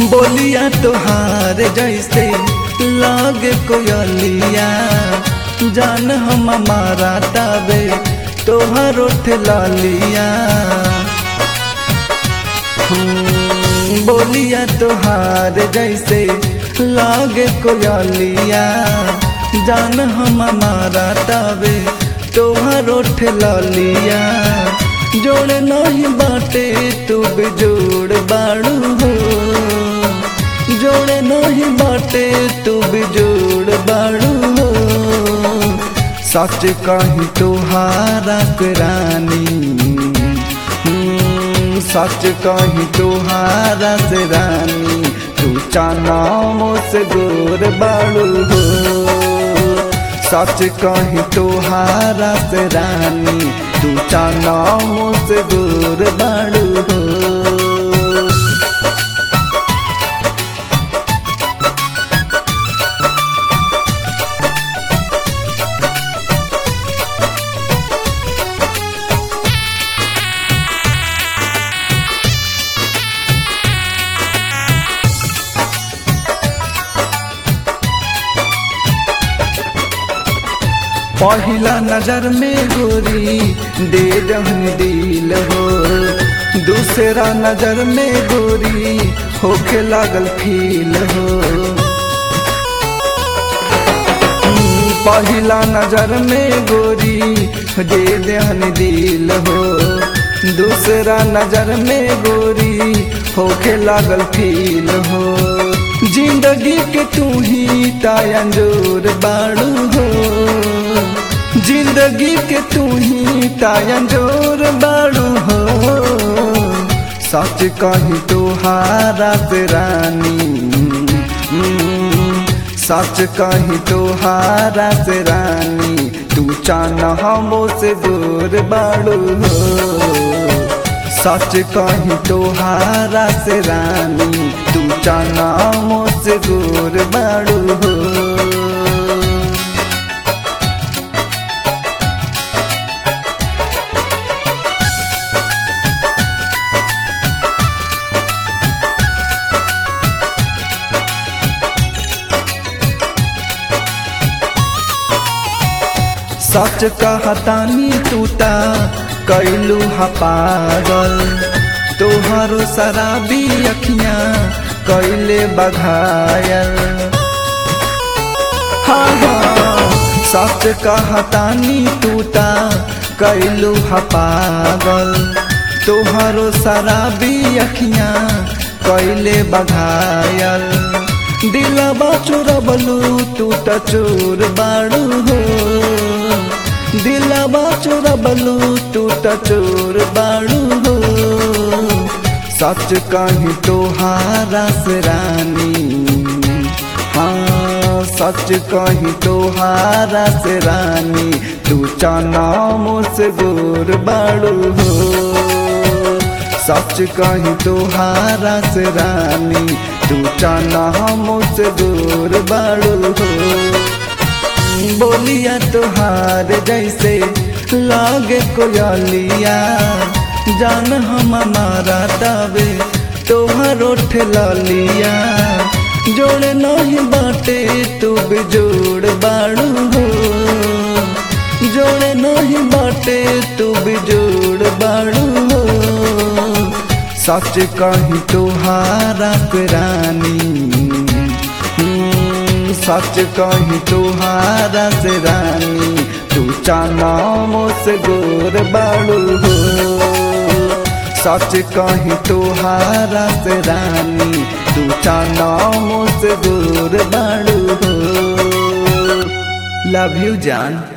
बोलिया तोहार जैसे लागे कोयलिया जान हम हमारा ताबे तोहर उठ लालिया हम्म, बोलिया तोहार जैसे लागे कोयलिया जान हम हमारा ताबे तोहर उठ लालिया जोड़ नहीं बाटे तू बिजोड़ बाड़ू हो जोड़ नहीं बाटे तू बिजोड़ बाड़ू हो सच कही तोहारा के रानी हम्म, सच कही तोहारा से रानी तू चानामो से गोर बाड़ू हो सच कही तोहारा से रानी तू चानामो से गोर बाड़ू हो पहला नजर में गोरी दे जहन दिल हो दूसरा नजर में गोरी होके लागल फील हो हम्म, पहला नजर में गोरी दे दहन दिल हो दूसरा नजर में गोरी होके लागल फील हो जिंदगी के तू ही तायंजोर बाड़ू हो जिंदगी के तू ही तायंजोर बाड़ू हो सच कही तोहारा से रानी हम्म, सच कही तोहारा से रानी तू चाना हमो से दूर बाड़ू हो सच कही तोहारा से रानी तू चाना हमो से दूर बाड़ू हो सच कहतानी तूता कैलू हा पागल तोहरो शराबी अखियां कैले बघायल हाँ हाँ सच कहतानी तूता कैलू हा पागल तोहरो शराबी अखियां कैले बघायल दिलबा चोरबलू तू त चोर बाड़ू हो दिलबा चोरबलू तू त चोर बाड़ू हो सच कही तोहारा से रानी हाँ सच कही तोहारा से रानी तू चानामो से गोर बाड़ू हो सच कही तोहारा से रानी तू चाना मुझसे दूर बाड़ू हो बोलिया तोहार जैसे लागे कोयलिया जान हम हमारा ताबे तोहर उठ लालिया जोड़ नहीं बाटे तू बिजोड़ बाड़ू हो जोड़ नहीं बाटे तू बिजोड़ बाड़ू हो सच कही तोहारा के रानी हम्म, सच कही तोहारा से रानी तू चानामो से गोर बाड़ू हो सच कही तोहारा से रानी तू चानामो से गोर बाड़ू हो लव यू जान